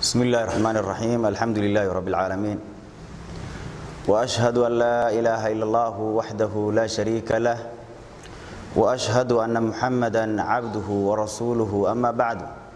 بسم الله الرحمن الرحيم الحمد لله رب العالمين وأشهد أن لا إله إلا الله وحده لا شريك له وأشهد أن محمدا عبده ورسوله أما بعد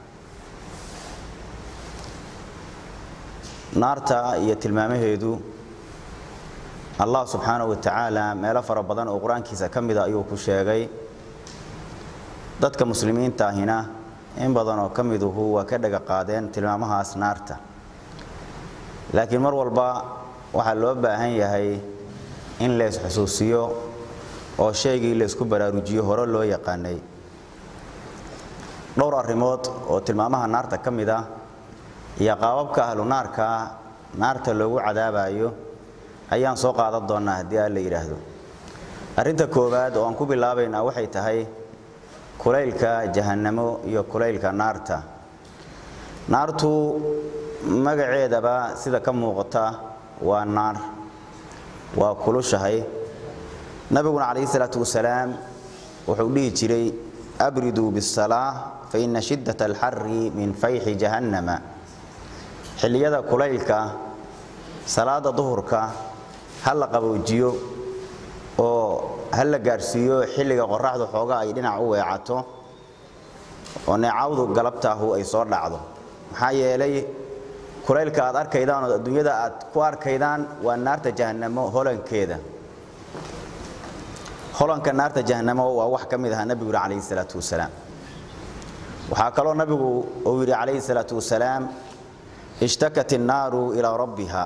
naarta iyo tilmaamaheedu allah subxaanahu wa tacaala meelo fara badan oo qur-aankiisa ka mida ayuu ku sheegay dadka muslimiinta ahina in badan oo ka miduhu waa ka dhaga qaadeen tilmaamahaas naarta laakiin mar walba waxaa loo baahan yahay in leys xusuusiyo oo shaygii laysku baraarujiyo hore loo yaqaanay dhowr arrimood oo tilmaamaha naarta ka mid ah iyo qaababka ahlu naarka naarta loogu cadaabayo ayaan soo qaadan doonnaa haddii aan la yidhaahdo arrinta koowaad oo aan ku bilaabaynaa waxay tahay kulaylka jahannamo iyo kulaylka naarta naartu magaceedaba sida ka muuqata waa naar waa kulushahay nabiguna calayhi salaatu wasalaam wuxuu dhihi jiray abriduu bisalaa fa ina shiddat alxari min fayxi jahannama xilliyada kulaylka salaada duhurka ha la qaboojiyo oo ha la gaadhsiiyo xilliga qoraxdu xooga ay dhinac u weecato oo neecawdu galabtaahu ay soo dhacdo maxaa yeelay kulaylka aad arkaydaan oo adduunyada aad ku arkaydaan waa naarta jahannamo holankeeda holanka naarta jahannamo waa wax ka mid ahaa nebigu yidhi calayhi salaatu wasalaam waxaa kaloo nabigu uu yidhi calayhi salaatu wasalaam ishtakat innaaru ilaa rabbiha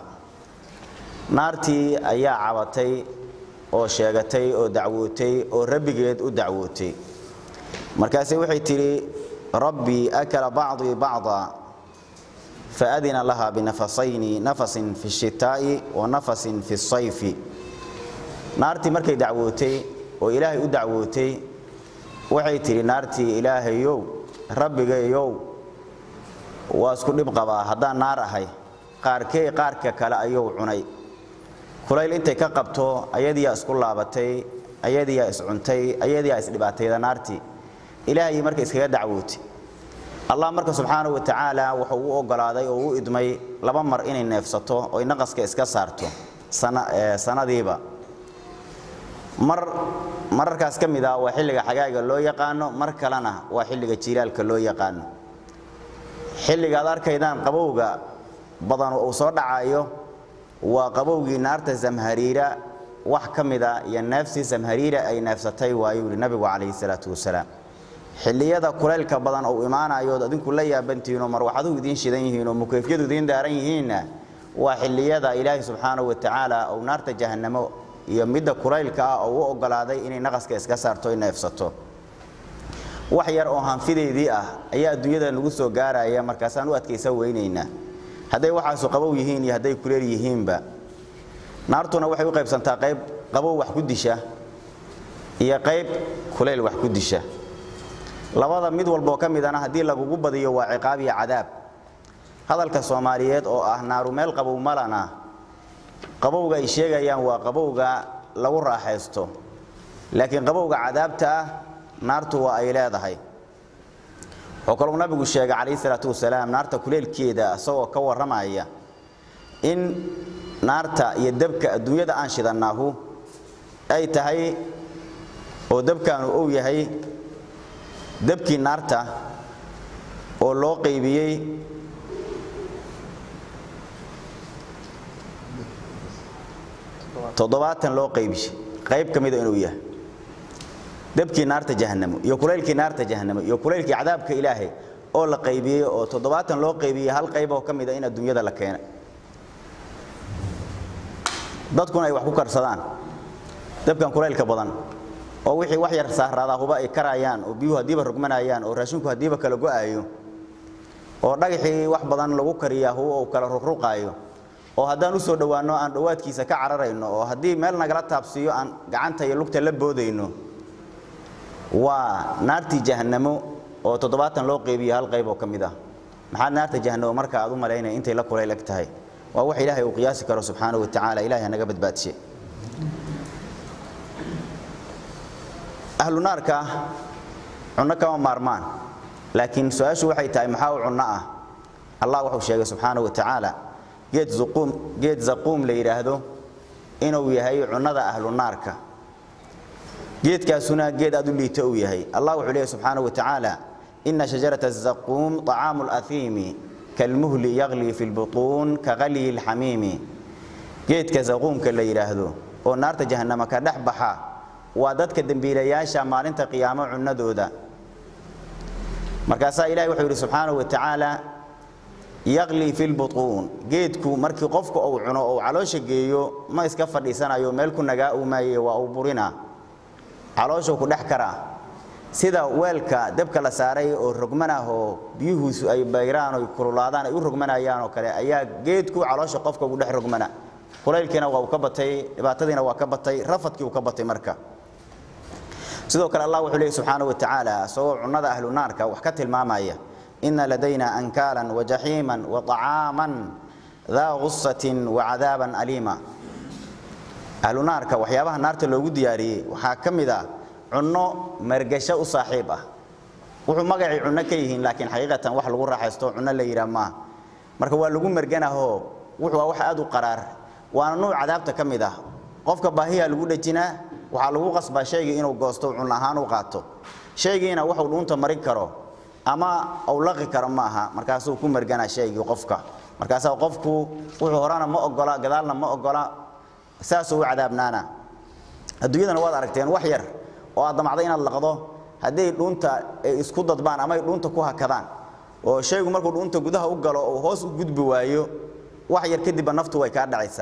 naartii ayaa cabatay oo sheegatay oo dacwootay oo rabbigeed u dacwootay markaase waxay tidhi rabbii akala bacdii bacda faadina laha binafasayni nafasin fi shitaa'i wa nafasin fi sayfi naartii markay dacwootay oo ilaahay u dacwootay waxay tidhi naartii ilaahayow rabbigayow waa isku dhib qabaa haddaan naar ahay qaarkey qaarka kale ayuu cunay kulayl intay ka qabto ayadiyaa isku laabatay ayadiyaa iscuntay ayadiyaa isdhibaatayda naartii ilaahay marka iskaga dacwootay allah marka subxaanahu wa tacaala wuxuu u ogolaaday oo u idmay laba mar inay neefsato oy naqaska iska saarto sanadiiba mar mararkaas ka mid ah waa xilliga xagaaga loo yaqaano mar kalena waa xilliga jiilaalka loo yaqaano xilliga aad arkaydaan qabowga badan uu soo dhacayo waa qabowgii naarta zamhariira wax ka mida iyo neefsii zamhariira ay neefsatay waayuu yidhi nabigu calayhi salaatu wasalaam xilliyada kulaylka badan uu imaanayo ood adinku la yaabantihiin oo marwaxaduhu idiin shidan yihiin oo mukeyfyadu idiin daaran yihiinna waa xilliyada ilaahay subxaanahu wa tacaala uu naarta jahannamo iyo midda kulaylka ah oo u ogolaaday inay naqaska iska saarto ay neefsato wax yar oo hanfideydii ah ayaa adduunyada nagu soo gaaraya markaasaan u adkaysa weynaynaa hadday waxaasu qabow yihiin iyo hadday kuleel yihiinba naartuna waxay u qaybsantaa qayb qabow wax ku disha iyo qayb kuleyl wax ku disha labada mid walboo ka midana haddii lagugu badiyo waa ciqaab iyo cadaab hadalka soomaaliyeed oo ah naaru meel qabow malana qabowga ay sheegayaan waa qabowga lagu raaxaysto laakiin qabowga cadaabta ah naartu waa ay leedahay wuxuu kaluu nabigu sheegay calayhi salaatu wasalaam naarta kuleelkeeda isagoo ka warramaya in naarta iyo dabka adduunyada aan shidannaahu ay tahay oo dabkaanu uu yahay dabkii naarta oo loo qaybiyey toddobaatan loo qaybishay qayb ka mida inuu yahay dabkii naarta jahanamo iyo kulaylkii naarta jahanamo iyo kulaylkii cadaabka ilaahay oo la qaybiyey oo toddobaatan loo qaybiyey hal qayb oo ka mida in adduunyada la keenay dadkuna ay wax ku karsadaan dabkan kulaylka badan oo wixii wax yar saaraadaa huba ay karayaan oo biyuhu haddiiba rogmanayaan oo raashinku haddiiba kala go'aayo oo dhagaxii wax badan lagu kariyaa huba uu kala ruqruqaayo oo haddaan u soo dhowaanno aan dhowaadkiisa ka cararayno oo haddii meel nagala taabsiiyo aan gacanta iyo lugta la boodayno waa naartii jahannamo oo toddobaatan loo qeybiye hal qayb oo ka mid ah maxaad naarta jahannamo marka aad u malaynaya intay la kulayl eg tahay waa wax ilaahay uu qiyaasi karo subxaanahu wa tacaala ilahay hanaga badbaadshe ahlu naarka cunno kama maarmaan laakiin su-aashu waxay tahay maxaa u cunno ah allah wuxuu sheegay subxaanahu wa tacaala geed zuquum geed zaquum la yidhaahdo inuu yahay cunnada ahlu naarka geedkaasuna geed aad u liito uu yahay allah wuxuu leeyahy subxaanahu wa tacaala ina shajarata azaquum طacaamu اlأhiimi kalmuhli yagli fi lbuطuun kagalyi اlxamiimi geedka zaquumka la yidhaahdo oo naarta jahannama ka dhex baxa waa dadka dembiilayaasha maalinta qiyaamo cunnadooda markaasaa ilahi wuxuu yidhi subxaanahu wa tacaala yaqli fi lbutuun geedku markii qofka uu cuno ou caloosha geeyo ma iska fadhiisanayo meel ku nagaa uu maaye waa uu burina calooshuu ku dhex karaa sida weelka dabka la saaray oo rogmanah oo biyuhuusu ay bayraan oy kululaadaan ay u rogmanayaan oo kale ayaa geedku caloosha qofka ugu dhex rogmana kulaylkiina waa uu ka batay dhibaatadiina waa ka batay rafadkii uu ka batay marka sidoo kale allah wuxuu leeyay subxaanahu wa tacaala isagoo cunnada ahlu naarka wax ka tilmaamaya ina ladayna ankaalan wajaxiiman waطacaaman daa gusatin wacadaaban aliima ahlu naarka waxyaabaha naarta loogu diyaariyey waxaa ka mid ah cunno margasho u saaxiib ah wuxuu magacay cunno ka yihiin laakiin xaqiiqatan wax lagu raaxaysto cunno la yidhaah maaha marka waa lagu merganahoo wuxuu wax aad u qaraar waana nuuc cadaabta ka mid ah qofka baahiya lagu dhejinaa waxaa lagu qasbaa shaygii inuu goosto cun ahaan u qaato shaygiina waxuu dhuunta marin karo ama uu laqi karo ma aha markaasuu ku merganaa shaygii qofka markaasaa qofku wuxuu horana ma ogola gadaalna ma ogola saasuu u cadaabnaana adduunyadana waad aragteen wax yar oo aad damacday inaad laqdo hadday dhuunta ay isku dadbaan ama ay dhuunta ku hakadaan oo shaygu markuu dhuunta gudaha u galo oo hoos u gudbi waayo wax yar kadibba naftu way kaa dhacaysaa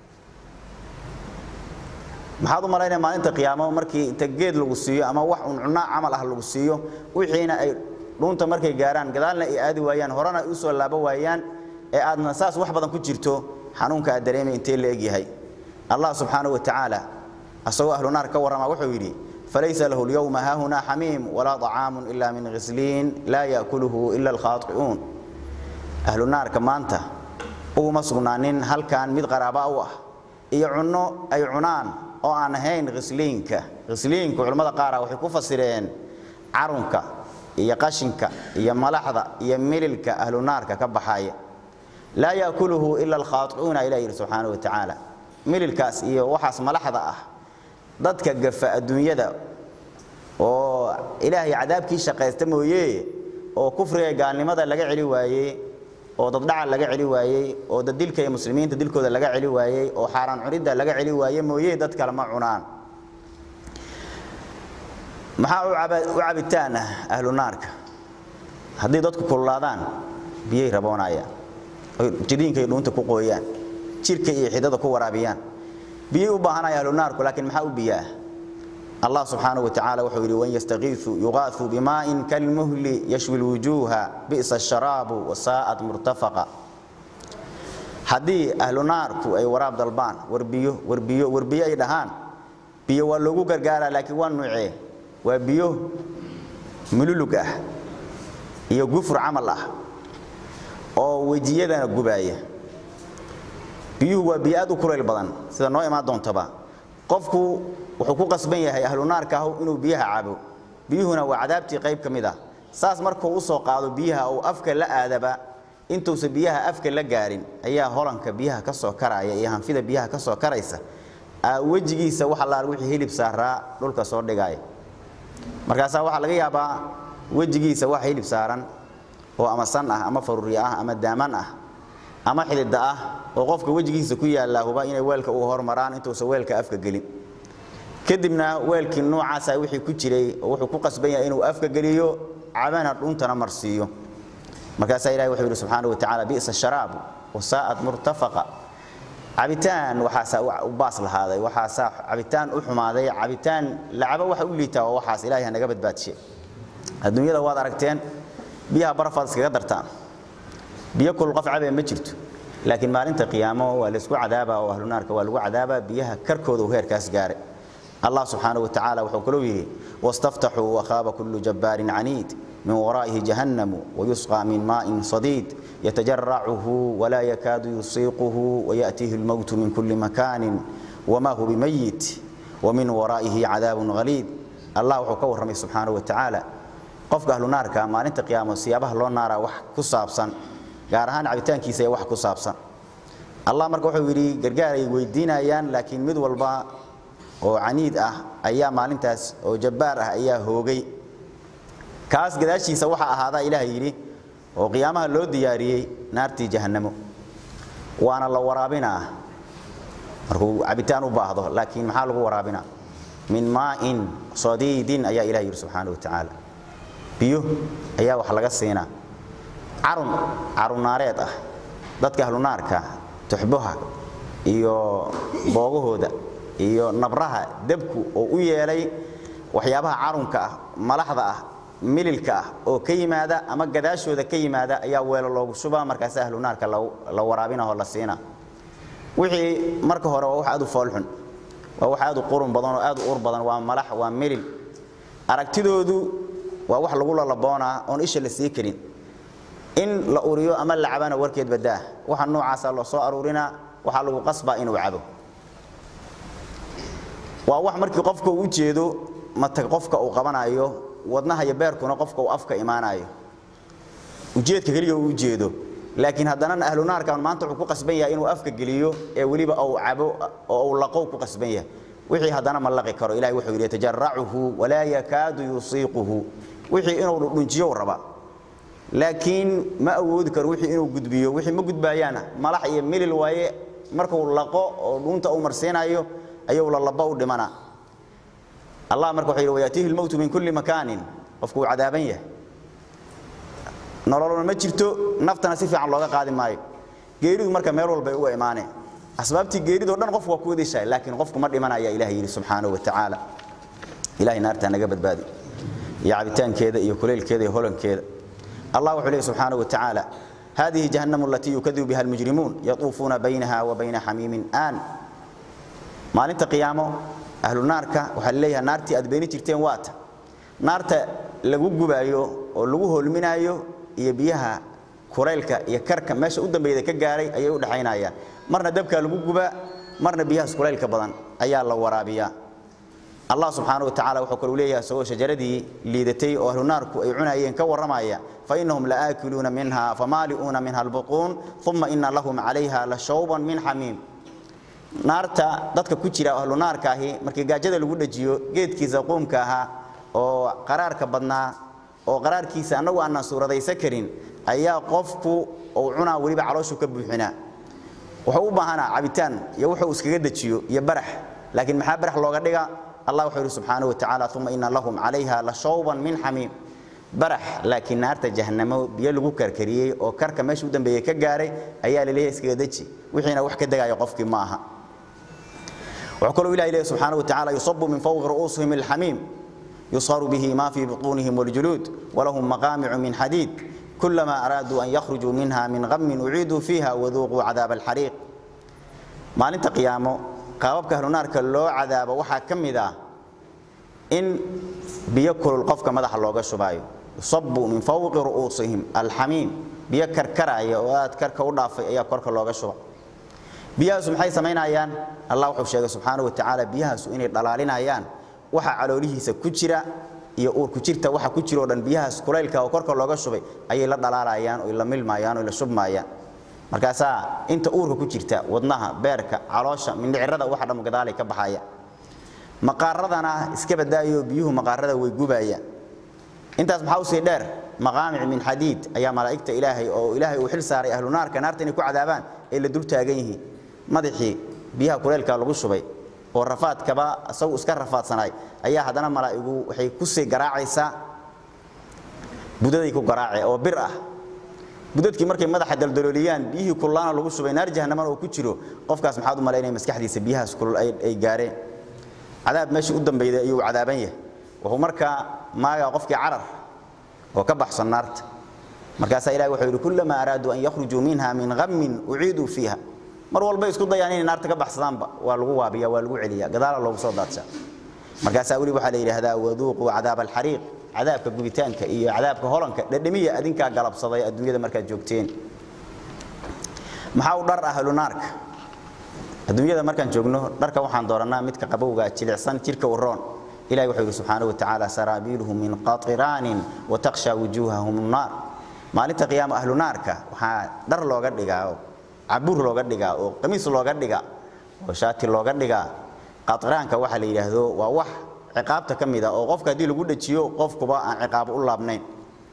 maxaad u malaynaya maalinta qiyaamo markii inta geed lagu siiyo ama wax un cunno camal ah lagu siiyo wixiina ay dhuunta markay gaaraan gadaalna ay aadi waayaan horena ay u soo laabo waayaan ee aadna saas wax badan ku jirto xanuunka aad dareemay intee la egyahay allah subxaanahu wa tacaala asagoo ahlu naar ka warrama wuxuu yidhi falaysa lahu lyowma haahunaa xamiim walaa طacaamun ila min khisliin laa yaakuluhu ila alkhaai'uun ahlu naarka maanta uguma sugnaanin halkan mid qaraaba u ah iyo cunno ay cunaan oo aan ahayn khisliinka khisliinka culimmada qaara waxay ku fasireen carunka iyo qashinka iyo malaxda iyo mililka ahlu naarka ka baxaya laa yaakuluhu ila alkhaai'uuna ilah yidhi subxaana wa tacaala mililkaas iyo waxaas malaxda ah dadka gafa adduunyada oo ilaahay cadaabkii shaqaysta mooye oo kufriga gaalnimada laga celi waayey oo daddhaca laga celi waayey oo daddilka iyo muslimiinta dilkooda laga celi waayey oo xaaraan cunidda laga celi waayey mooye dad kale ma cunaan maxaa u cabitaan ah ahlu naarka haddii dadku kululaadaan biyay raboonayaan oy jiriinka iyo dhuunta ku qooyaan jirka iyo xidada ku waraabiyaan biyay u baahanaya ahlu naarku laakiin maxaa u biyaa allah subxaanahu wa tacaala wuxuu yidhi wan yastakiisu yuqaasu bimaa'in kalmuhli yashwi lwujuuha bi'sa asharaabu wasaa'at murtafaqa haddii ahlu naarku ay waraab dalbaan warbiyo warbiyo warbiyo ay dhahaan biyo waa loogu gargaaraa laakiin waa nuucee waa biyo mululug ah iyo gufur camal ah oo wejiyadana gubaaya biyuhu waa biyo aad u kulayl badan sida noo imaan doontaba qofku wuxuu ku qasban yahay ahlu naarka ah inuu biyaha cabo biyuhuna waa cadaabtii qayb ka mid ah saas markuu u soo qaado biyaha uu afka la aadaba intuusa biyaha afka la gaarin ayaa holanka biyaha ka soo karaya iyo hanfida biyaha ka soo karaysa wejigiisa wax allaal wixii hilib saaraa dhulka soo dhigaya markaasaa waxaa laga yaabaa wejigiisa wax hilib saaran oo ama san ah ama faruuri ah ama daaman ah ama xidida ah oo qofka wejigiisa ku yaallaa huba inay weelka uu hormaraan intuusan weelka afka gelin kadibna weelkii noocaasa wixii ku jiray oo wuxuu ku qasban yahay inuu afka geliyo cabana dhuuntana marsiiyo markaasaa ilahi wuxuu yidhi subxaana wa tacaala bi'sa sharaabu wasaa'at murtafaqa cabitaan waxaasaa u baas lahaaday waxaasaa cabitaan u xumaaday cabitaan lacabo waxa u liitaa waa waxaas ilahay hanaga badbaadshe adduunyada waad aragteen biyaha barafaad iskaga dartaan biyo kul qof cabee ma jirto laakiin maalinta qiyaamo waa laysku cadaaba oo ahlu naarka waa lagu cadaaba biyaha karkooda uu heerkaas gaaray allah subxaanaه wa tacaala wuxuu kaloo yidhi wاstaftaxuu wakhaaba kulu jabbaarin caniid min waraa'ihi jahannamu wayusqى min maa'in sadiid yatajaracuhu walaa yakaadu yusiiquhu wayaأtiihi اlmowtu min kuli makaanin wma hu bimayit wamin waraa'ihi cadaabun haliid allah wuxuu ka warramay subxaanaه wa tacaala qofka ahlu naarka maalinta qiyaamo siyaabaha loo naaraa wax ku saabsan gaar ahaan cabitaankiisa ee wax ku saabsan allah marka wuxuu yidhi gargaar ay weydiinayaan laakiin mid walba oo caniid ah ayaa maalintaas oo jabbaar ah ayaa hoogay kaas gadaashiisa waxaa ahaadaa ilaah yidhi oo qiyaamaha loo diyaariyey naartii jahannamo waana la waraabinaa markuu cabitaan u baahdo laakiin maxaa lagu waraabinaa min maa'in sadiidin ayaa ilah yidhi subxaana wa tacaala biyo ayaa wax laga siinaa carun carunnaareed ah dadka ahlunaarka tuxbaha iyo boogahooda iyo nabraha debku oo u yeelay waxyaabaha carunka ah malaxda ah mililka ah oo ka yimaada ama gadaashooda ka yimaada ayaa weelo loogu shubaa markaas ahlunaarka la waraabinahoo la siinaa wixii marka hore waa wax aad u foolxun waa wax aad u qurun badan oo aad u ur badan waa malax waa milil aragtidoodu waa wax lagu lalaboonaa oon isha la sii karin in la uriyo ama la cabana warkeed badaa waxa noocaasa loo soo aruurinaa waxaa lagu qasbaa inuu cabo waa wax markii qofka uu ujeedo matag qofka uu qabanayo wadnaha iyo beerkuna qofka uu afka imaanayo ujeedka keliya uu ujeedo laakiin haddana ahlunaarkan maanta wuxuu ku qasban yahay inuu afka geliyo ee weliba uu cabo oo uu laqow ku qasban yahay wixii haddana ma laqi karo ilahay wuxuu yidhi tajaracuhu walaa yakaadu yusiiquhu wixii inuu dhudhunjiyo raba laakiin ma awoodi karo wixii inuu gudbiyo wixii ma gudbaayaana malax iyo milil waaye markuu laqo oo dhuunta uu marsiinayo ayuu lalaba u dhimana allah marka wuxuu yidhi wayaatiihi lmowtu min kulli makaanin qofku uu cadaaban yahay nololna ma jirto naftana si fiican looga qaadi maayo geeridu marka meel walbay u imaaneen asbaabtii geeridoo dhan qofku waa ku wadishahay laakiin qofku ma dhimanaya ilaah yidhi subxaanahu wa tacaala ilahay naartaa naga badbaadi iyo cabitaankeeda iyo kuleylkeeda iyo holankeeda الله وحده سبحانه وتعالى هذه جهنم التي يكذب بها المجرمون يطوفون بينها وبين حميم آن ما لنت قيامه أهل النار وحل ليها نارتي أدبيني ترتين وات نارتا لغو قبايو ولغو هولمنايو يبيها كوريلكا يكركا ماشا قدام بيدا كغاري أيو دحينايا مرنا دبكا لغو قبا مرنا بيها سكوريلكا بدن أيا الله ورابيا الله سبحانه وتعالى وحكى له سوى شجردي ليدتي أهل النار أي عنايين كورمايا فإنهم لآكلون منها فمالئون منها البطون ثم إن لهم عليها لشوبا من حميم naarta dadka ku jira ahlu naarka ahi markii gaajada lagu dhajiyo geedkiisa qoomka ahaa oo qaraarka badnaa oo qaraarkiisa annagu aanan suuradaysan karin ayaa qofku uu cunaa weliba calooshu ka buuxinaa wuxuu u baahanaa cabitaan iyo wuxuu iskaga dejiyo iyo barax laakiin maxaa barax looga dhiga allah wuxuu yidhi subxaanahu wa tacaala uma ina lahum calayha la shawban min xamiim barax laakiin naarta jahannamo biyo lagu karkariyey oo karka meesha u dambeeyey ka gaaray ayaa la leeyahay iskaga deji wixiina wax ka degaayo qofkii ma aha wuxuu kaloo ilahi leeyahay subxaanahu wa tacaala yusabu min fawqi ru'uusihim alxamiim يصهر به ما في بطونهم والجلود ولهم مقامع من حديد كلما أرادوا أن يخرجوا منها من غم أعيدوا فيها وذوقوا عذاب الحريق ما لنت قيامه قاببك أهل النار كاللو عذاب وحا كمدا إن بيكل القفك مدح الله شبايو يصب من فوق رؤوسهم الحميم بيكر كرايا واد كركا ودافي ايا كركا لوغا شبا بيهاس maxay sameynayaan Allah wuxuu sheegay subhanahu wa ta'ala biyahaas inay dhalaalinayaan waxa caloolihiisa ku jira iyo uur ku jirta waxa ku jiro dhan biyahaas kulaylka oo korka looga shubay ayay la dhalaalayaan oo la milmayaan oo la shubmayaan markaasa inta uurka ku jirta wadnaha beerka caloosha mindhicirada waxa dham gadaalay ka baxaya maqaaradana iska badaayo biyuhu maqaarada way gubayaan intaas maxaa u sii dheer maqaamic min xadiid ayaa malaa'igta ilaahay oo ilaahay uu xil saaray ahlu naarka naarta inay ku cadaabaan ee la dul taagan yihiin madaxii biyaha kuleylka lagu shubay oo rafaadkaba asagu iska rafaadsanaay ayaa haddana malaa'igu waxay ku sii garaacaysaa budaday ku garaace oo bir ah budadkii markay madaxa daldalooliyaan biyihii kullaana lagu shubay naar jahannaman oo ku jiro qofkaas maxaad u malaynaya maskaxdiisa biyahaas kulul ay gaareen cadaab meeshii u dambeeyay ayuu cadaaban yahay wuxuu markaa maagaa qofkii carar oo ka baxsan naarta markaasaa ilahi wuxuu yidhi kullamaa araaduu an yakhrujuu minha min ghammin uciiduu fiiha mar walba isku dayaan inay naarta ka baxsadaanba waa lagu waabiya waa lagu celiya gadaala loogu soo daadshaa markaasaa weli waxaa la yidhaahdaa waduuquu cadaaba alxariiq cadaabka gubitaanka iyo cadaabka holanka dhadhamiya adinkaa galabsaday adduunyada markaad joogteen maxaa u dhar ahlu naarka adduunyada markaan joogno dharka waxaan doorannaa midka qabowga jilicsan jirka uroon ilahi wuxuu yidhi subxaanahu wa tacaala saraabiiluhum min qatiraanin wataqsha wujuuhahum nnaar maalinta qiyaama ahlu naarka waxaa dhar looga dhigaa oo cabuur looga dhigaa oo qamiis looga dhigaa oo shaati looga dhigaa qatraanka waxa la yidhaahdo waa wax ciqaabta ka mid ah oo qofka haddii lagu dhajiyo qofkuba aan ciqaabo u laabnayn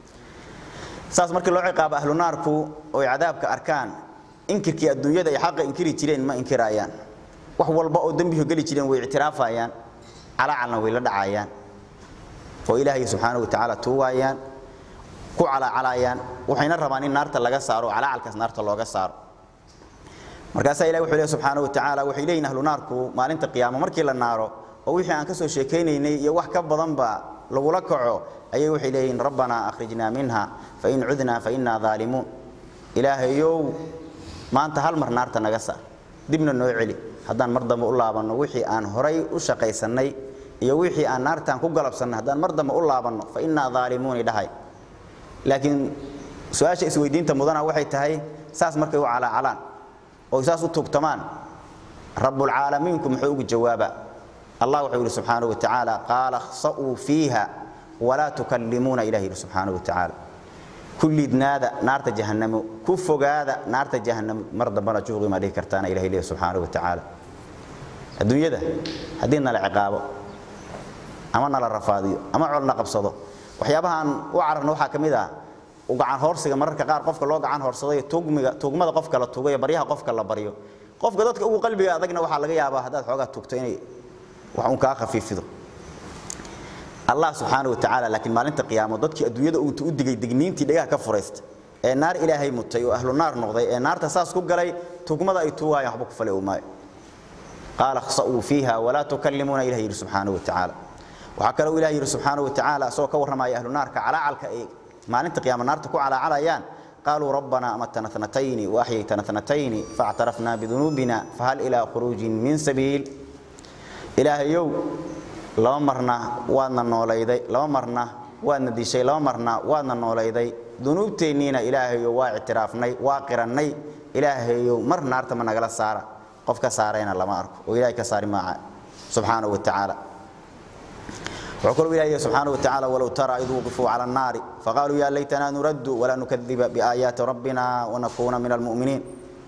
saas markii loo ciqaabo ahlu naarku oy cadaabka arkaan inkirkii adduunyada ay xaqa inkiri jireen ma inkirayaan wax walba oo dembihu geli jireen way ictiraafayaan calacalna way la dhacayaan oo ilaahay subxaanahu watacaala tuugaayaan ku calaacalayaan waxayna rabaan in naarta laga saaro oo calacalkaas naarta looga saaro markaasaa ilahi wuxuu leeyahy subxaanahu watacaala waxay leeyihin ahlu naarku maalinta qiyaamo markii la naaro oo wixii aan ka soo sheekaynaynay iyo wax ka badanba lagula kaco ayay waxay leeyihiin rabbanaa akhrijnaa minha fain cudnaa fainaa daalimuun ilaahayow maanta hal mar naarta naga saar dibna noo celi haddaan mar dambe u laabanno wixii aan horay u shaqaysannay iyo wixii aan naartaan ku galabsannay haddaan mar dambe u laabanno fainaa daalimuuni dhahay laakiin su-aasha isweydiinta mudana waxay tahay saas markay u calaacalaan oo saas u tugtamaan rabbulcaalamiinku muxuu ugu jawaabaa allah wuxuu yidhi subxaanahu watacaala qaala khsa'uu fiiha walaa tukallimuuna ilah yidhi subxaanahu watacaala kulliidnaada naarta jahannamo ku fogaada naarta jahannamo mar dambana juuqi ma dhihi kartaana ilahay leeyahy subxaanahu watacaala adduunyada haddii nala ciqaabo ama nala rafaadiyo ama colna qabsado waxyaabahaan u cararna waxaa ka mid ah gacan hoorsiga mararka qaar qofka loo gacan hoorsadayo tugmiga tugmada qofka la tugayo baryaha qofka la baryo qofka dadka ugu qalbiga adagna waxaa laga yaabaa haddaad xoogaa tugto inay wax uun kaa khafiifido allah subxaanahu watacaala laakiin maalinta qiyaamo dadkii adduunyada uunta u digay digniintii dhagaha ka furaysta ee naar ilaahay mutay oo ahlu naar noqday ee naarta saas ku galay tugmada ay tuugaayaan waxba ku fale u maayo qaala khsa'uu fiiha walaa tukallimuuna ilah yidhi subxaanahu watacaala waxaa kaloo ilah yidhi subxaanahu watacaala asagoo ka warramaya ahlu naarka calaacalka ay maalinta qiyaama naarta ku calaacalayaan qaaluu rabbanaa amatana tnatayni waaxyaytana tnatayni faاctarafnaa bidunuubina fahal ilaa khuruujin min sabiil ilaahayow laba marna waadna noolayday laba marna waadna dishay laba marna waadna noolayday dunuubteenniina ilaahayow waa ictiraafnay waa qirannay ilaahayow mar naarta ma nagala saara qof ka saarayna lama arko oo ilahay ka saari maaca subxaanahu watacaala wuxuu kaluu ilahay subxaanahu watacaala walow tara id wuqifuu cala annaari faqaaluu yaa laytanaa nuraddu walaa nukadiba biaayaati rabbina wanakuuna min almu'miniin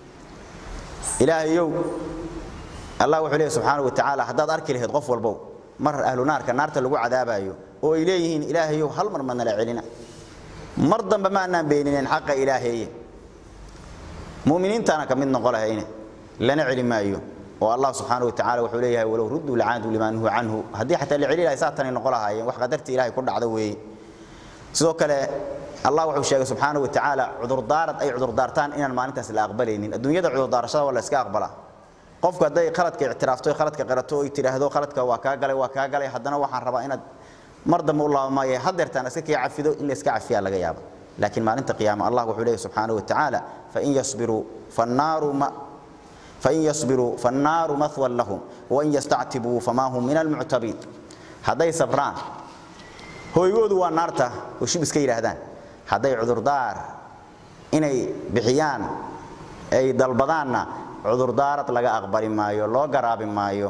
ilaahayow allah wuxuu leeyahy subxaanahu watacaala haddaad arki lahayd qof walbow mar ahlu naarka naarta lagu cadaabayo oo ay leeyihiin ilaahayow hal mar ma nala celina mar dambe ma annaan beenineen xaqa ilaaheeye mu'miniintaana ka mid noqo lahayne lana celi maayo oo allah subxaanahu watacaala wuxuu leeyahay walow rudduu lacaaduu limaa nuhu canhu haddii xataa la celi lahay saatanay noqo lahaayeen wax qadartii ilahay ku dhacda weeye sidoo kale allah wuxuu sheegay subxaanahu watacaala cudurdaarad ay cudurdaartaan inaan maalintaas la aqbalaynin adduunyada cudurdaarashada waa la iska aqbalaa qofku hadday khaladka ictiraafto khaladka qirato oy tidhaahdo khaladka waa kaa galay waa kaa galay haddana waxaan rabaa inaad mar dambe u laabamaaye hadeertaan iska kii cafido in la iska cafiyaa laga yaaba laakiin maalinta qiyaama allah wuxuu leeyahy subxaanahu watacaala fain yasbiruu fannaaru ma fain yasbiruu fannaaru mahwan lahum wain yastactibuu famaa hum min almuctabiin hadday sabraan hooygoodu waa naarta oo shib iska yidhaahdaan hadday cudurdaar inay bixiyaan ay dalbadaanna cudurdaarad laga aqbali maayo loo garaabi maayo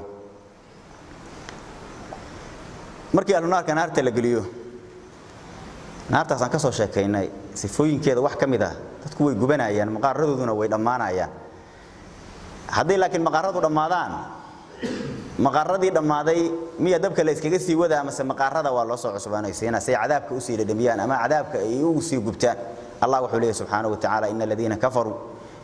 markii ahlunaarka naarta la geliyo naartaasaan ka soo sheekaynay sifooyinkeeda wax ka mid ah dadku way gubanayaan maqaaradooduna way dhammaanayaan hadday laakiin maqaaradu dhammaadaan maqaaradii dhammaaday miya dabka la iskaga sii wadaa mase maqaarada waa loo soo cusbaanaysiina say cadaabka usii dhadhamiyaan ama cadaabka ay ugu sii gubtaan allah wuxuu leeyahy subxaanahu watacaala ina aladiina kafaruu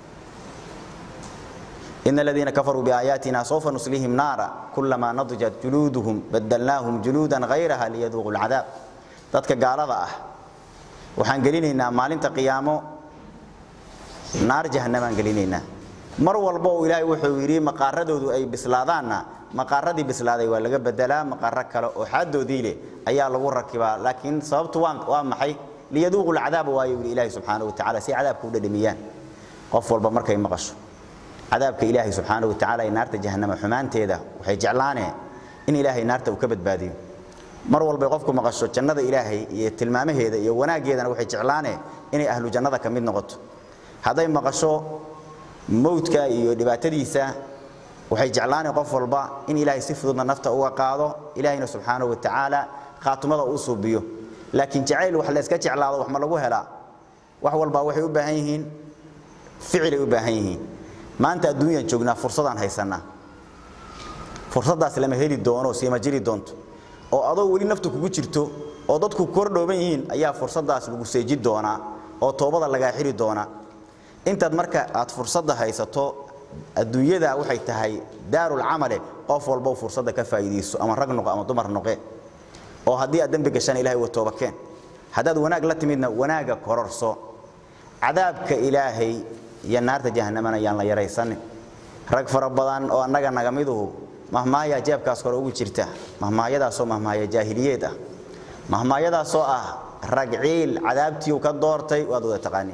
إن الذين كفروا بآياتنا سوف نصليهم نارا كلما نضجت جلودهم بدلناهم جلودا غيرها ليذوقوا العذاب dadka gaalada ah waxaan gelinaynaa maalinta qiyaamo naar jahannamaan gelinaynaa mar walba oo ilaahay wuxuu yidhi maqaaradoodu ay bislaadaanna maqaaradii bislaaday waa laga bedelaa maqaaro kale oo xaadoodii leh ayaa lagu rakibaa laakiin sababtu waa waa maxay liyaduuqu lcadaaba waayo yidhi ilaahay subxaanahu watacaala si cadaabka u dhadhamiyaan qof walba markay maqasho cadaabka ilaahay subxaanahu watacaala ee naarta jahannama xumaanteeda waxay jeclaaneen in ilaahay naarta uu ka badbaadiyo mar walbay qofku maqasho jannada ilaahay iyo tilmaamaheeda iyo wanaaggeedana waxay jeclaaneen inay ahlu jannada ka mid noqoto hadday maqasho mowdka iyo dhibaatadiisa waxay jeclaaneen qof walba in ilaahay si fududna nafta uga qaado ilaahayna subxaanahu watacaala khaatumada uu suubiyo laakiin jacayl wax la iska jeclaado wax ma lagu helaa wax walba waxay u baahan yihiin ficil ay u baahan yihiin maanta adduunyaan joognaa fursadaan haysanaa fursadaas lama heli doono siima jiri doonto oo adoo weli naftu kugu jirto oo dadku kordhooban yihiin ayaa fursadaas lagu seeji doonaa oo toobada lagaa xiri doonaa intaad marka aad fursadda haysato adduunyada waxay tahay daarul camale qof walba fursadda ka faa'iideyso ama rag noqo ama dumar noqe oo haddii aad dembi gashaan ilaahay waa tooba keen haddaad wanaag la timidna wanaaga kororso cadaabka ilaahay iyo naarta jahannamana yaan la yaraysanin rag fara badan oo annaga naga miduhu mahmaayaa jeebkaas kore ugu jirta mahmaayadaasoo mahmaaya jaahiliyeed ah mahmaayadaasoo ah rag ciil cadaabtiiu ka doortay waad wada taqaaniin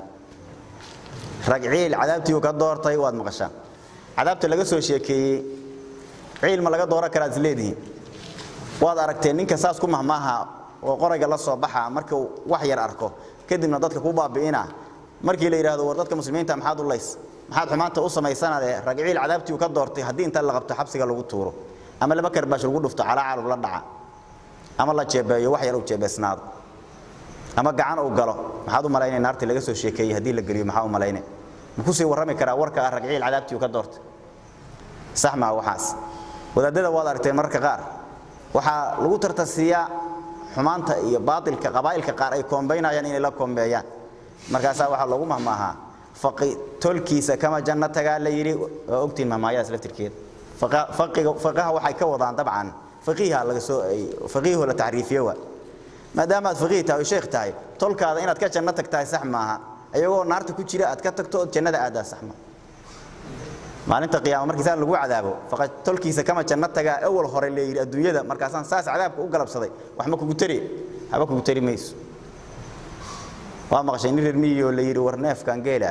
rag ciil cadaabtiiu ka doortay waad maqashaan cadaabta laga soo sheekeeyey ciil ma laga dooran karaa isleedihiin waad aragteen ninka saas ku mahmaaha oo qorayga la soo baxa markuu wax yar arko kadibna dadka ku baabi'ina markii la yidhaahdo war dadka muslimiinta maxaad u lays maxaad xumaanta u samaysanade rag ciil cadaabtii uu ka doortay haddii inta la qabto xabsiga lagu tuuro ama laba karbaash lagu dhufto calaacal la dhaca ama la jeebeeyo wax yar uu jeebeysnaado ama gacan uu galo maxaad u malaynay naartii laga soo sheekeeyey haddii la geliyo maxaa u malaynay ma ku sii warrami karaa warka ah rag ciil cadaabtii uu ka doortay sax maa waxaas wadaadada waad aragteen mararka qaar waxaa lagu tartasiiyaa xumaanta iyo baatilka qabaa'ilka qaar ay koombaynayaan inay la koombeeyaan markaasaa waxaa loogu mahmaahaa faqi tolkiisa kama janno tagaa la yidhi waa ogtiin mahmaayadaas laftirkeeda faqiga faqaha waxay ka wadaan dabcan faqiiha laga soo faqiihu la tacriifiye waa maadaama aad faqiih tahay oo sheekh tahay tolkaada inaad ka janno tagtahay sax maaha ayagoo naarta ku jira aad ka tagto ood jannada aadaa sax maaha maalinta qiyaama markii saa lagu cadaabo faqad tolkiisa kama janno tagaa awal hore la yidhi adduunyada markaasaan saas cadaabka u galabsaday wax ma kugu tari haba kugu tari mayso waa maqashay nin reer miyi oo la yidhi war neefkan geela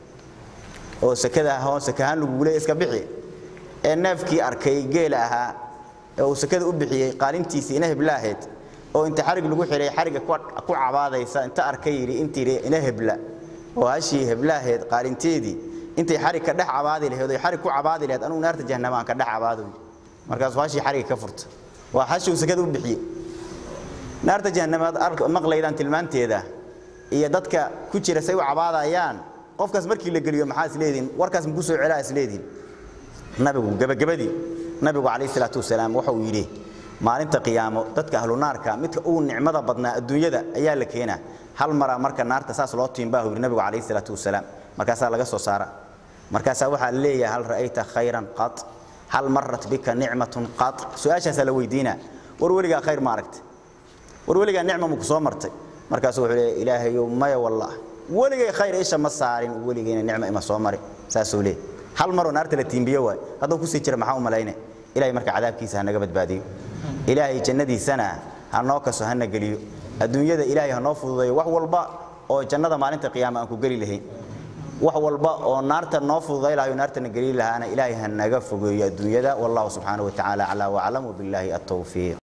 oo sakada ahoo sakahaan lagugule iska bixi ee neefkii arkay geela ahaa ee uu sakada u bixiyey qaalintiisii ina hebla ahayd oo inta xarig lagu xidhay xarigga ku cabaadaysa inta arkay yidhi intii ina hebla oo hashii hebla ahayd qaalinteedii intay xarig ka dhex cabaadi lahayd oo xarig ku cabaadi lahayd anugu naarta jahannama aan ka dhex cabaadoy markaasuu hashii xarigga ka furta waa hashii uu sakada u bixiyey naarta jahannamaad maqlaydaan tilmaanteeda iyo dadka ku jira say u cabaadayaan qofkaas markii la geliyo maxaa isleediin warkaas muku soo celaa isleediin nabigu gabagabadii nabigu calayhi salaatu wasalaam waxa uu yidhi maalinta qiyaamo dadka ahlu naarka midka ugu nicmada badnaa adduunyada ayaa la keenaa hal mara marka naarta saas loo tiimbaa yidhi nabigu calayhi salaatu wasalaam markaasaa laga soo saara markaasaa waxaa la leeyahay hal ra'ayta khayran qat hal marat bika nicmatun qat su-aashaasaa la weydiinaa war weligaa khayr ma aragtay war weligaa nicma ma ku soo martay markaasuu wuxuu leeyahay ilaahayow maya wallah weligay khayr isha ma saarin weligayna nicmo ima soo marin saasuu leeyahay hal maroo naarta la tiimbiyo waay hadduu kusii jira maxaa u malayne ilahay marka cadaabkiisa ha naga badbaadiyo ilaahay jannadiisana ha noo kaso hana geliyo adduunyada ilaahay ha noo fududeeyo wax walba oo jannada maalinta qiyaama aan ku geli lahayn wax walba oo naarta noo fududay lahayo naartana geli lahaana ilaahay ha naga fogeeyo adduunyada wallahu subxaanahu wa tacaala aclaa waclam wabilaahi altawfiiq